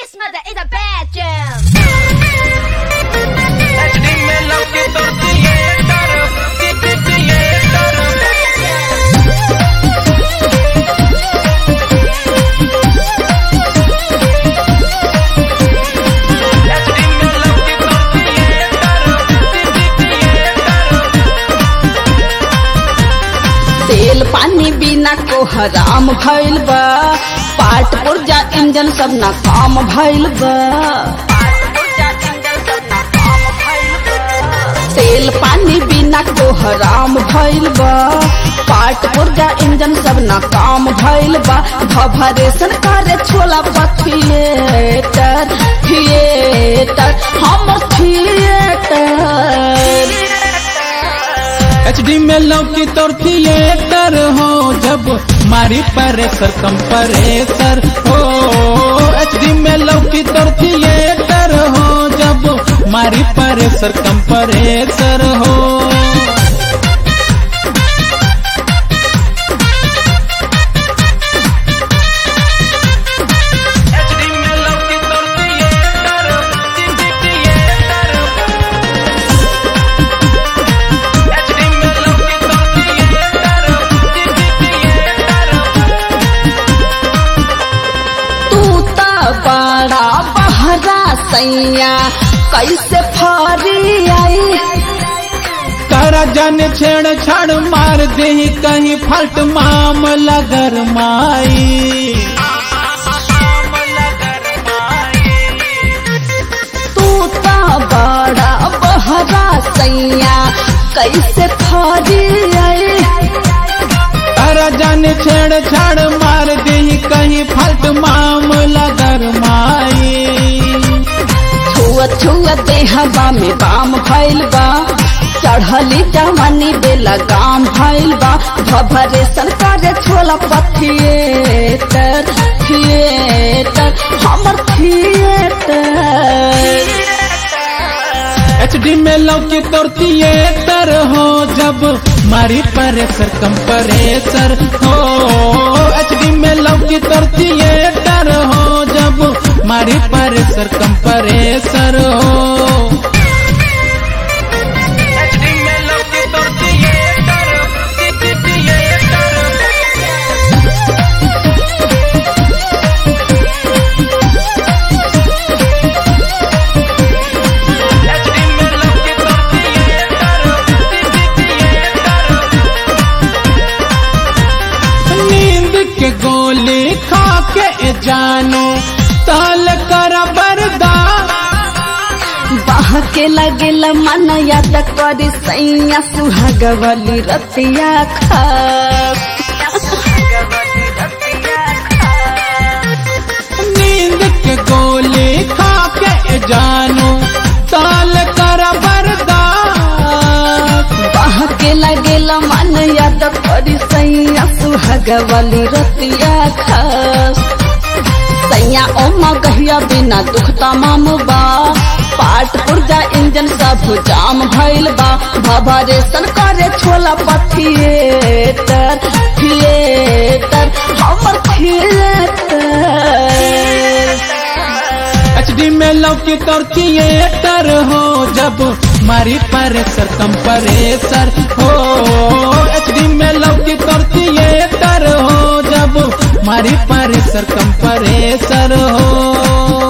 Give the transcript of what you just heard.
This mother is a bad jam. HD में लौकी तोर थिएटर थिएटर HD में लौकी तोर थिएटर थिएटर तेल पानी बिना को हराम भइल बा पाट पुर्जा इंजन सब ना काम भइल बा तेल पानी बिना को हराम भइल बा पाट पुर्जा इंजन सब ना काम भइल बा भभरेशन करे छोला बा थिएटर थिएटर हम थिएटर एचडी में लौकी तोर थिएटर हो जब मारी परेसर कंपरेसर हो एचडी में लौकी तोर थिएटर हो जब मारी परेसर कंपरेसर हो HD में लौकी तोर थिएटर थिएटर HD में लौकी तोर थिएटर थिएटर तू त बड़ा बहरा सैया कैसे फरी आई तारा जाने छेड़ छाड़ मार दे कहीं फल्ट मामला गरमाई तू त बड़ा बहरा सैया कैसे फरी आई तारा जाने छेड़ छाड़ मार दे कहीं फल्ट मामला गरमाई छुआ छुआ देहबा में बाम भइल बा चढ़ली जवानी बेला गाम भइल बा भभरे सरकार छोला पथिएटर थिएटर हमर थिएटर एचडी में लौकी तोर थिएटर हो जब मारी परेसर कंपरेसर हो एचडी में लौकी तोर थिएटर हो जब मारी परेसर कंपरेसर हो HD में लौकी तोर थिएटर थिएटर HD में लौकी तोर थिएटर थिएटर नींद के गोली खा के जानो ताल कर बरदा बाह के लगेल मन याद करी सैया सुहागवली रतिया खा नींद के गोली खा के जानो ताल कर बरदा बाह के लगेल मन याद करी सैया सुहागवली रतिया खा सैया ओमा गहिया बिना दुख तमाम बा पाट पुर्जा इंजन सब जाम भइल बा भभरेशन करे छोला पथिएटर थिएटर हमर थिएटर एचडी में लौकी तोर थिएटर हो जब मारी परेसर कंपरेसर हो एचडी में लौकी तोर थिएटर हो जब मारी परेसर कंपरेसर हो